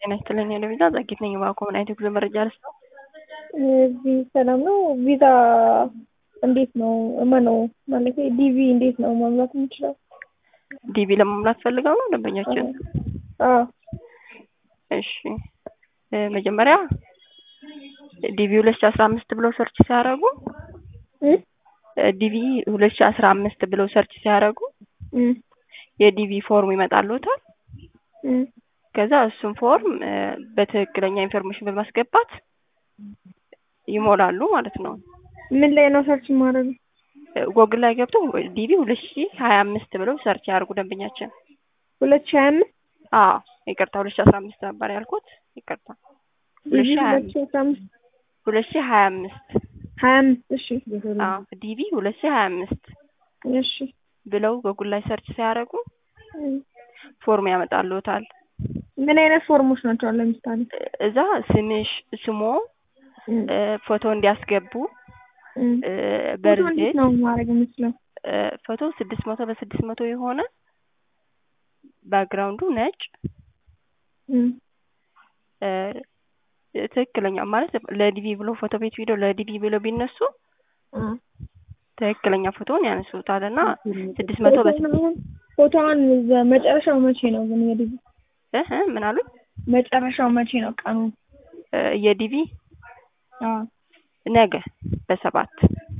ጤና ይስጥልኝ ለቪዛ ጸጊት ነኝ። እባክዎ ምን አይነት የጉዞ መረጃ ልስጥ? እዚህ ሰላም ነው። ቪዛ እንዴት ነው ማነው ማለት ዲቪ እንዴት ነው መሙላት የምችለው? ዲቪ ለመሙላት ፈልገው ነው ደንበኛችን? አዎ እሺ መጀመሪያ ዲቪ ሁለት ሺ አስራ አምስት ብለው ሰርች ሲያደርጉ ዲቪ ሁለት ሺ አስራ አምስት ብለው ሰርች ሲያደርጉ የዲቪ ፎርም ይመጣልዎታል። ከዛ እሱን ፎርም በትክክለኛ ኢንፎርሜሽን በማስገባት ይሞላሉ ማለት ነው። ምን ላይ ነው ሰርች ማድረግ? ጎግል ላይ ገብቶ ዲቪ ሁለት ሺ ሀያ አምስት ብለው ሰርች ያደርጉ ደንበኛችን። ሁለት ሺ ሀያ አምስት አዎ ይቅርታ ሁለት ሺ አስራ አምስት ነበር ያልኩት። ይቅርታ ሁለት ሺ ሀያ ሁለት ሺ አስራ አምስት ሁለት ሺ ሀያ አምስት ሀያ አምስት እሺ አዎ ዲቪ ሁለት ሺ ሀያ አምስት እሺ ብለው ጎግል ላይ ሰርች ሲያደርጉ ፎርም ያመጣልዎታል። ምን አይነት ፎርሞች ናቸው? ለምሳሌ እዛ ስምሽ ስሞ ፎቶ እንዲያስገቡ ፎቶ እንዴት ነው ማድረግ የምችለው? ፎቶ ስድስት መቶ በስድስት መቶ የሆነ ባክግራውንዱ ነጭ ትክክለኛ ማለት ለዲቪ ብሎ ፎቶ ቤት ቪዲዮ ለዲቪ ብሎ ቢነሱ ትክክለኛ ፎቶውን ያነሱታል እና ስድስት መቶ ፎቶዋን መጨረሻው መቼ ነው ግን የዲቪ እህ ምን አሉኝ? መጨረሻው መቼ ነው ቀኑ? የዲቪ ነገ በሰባት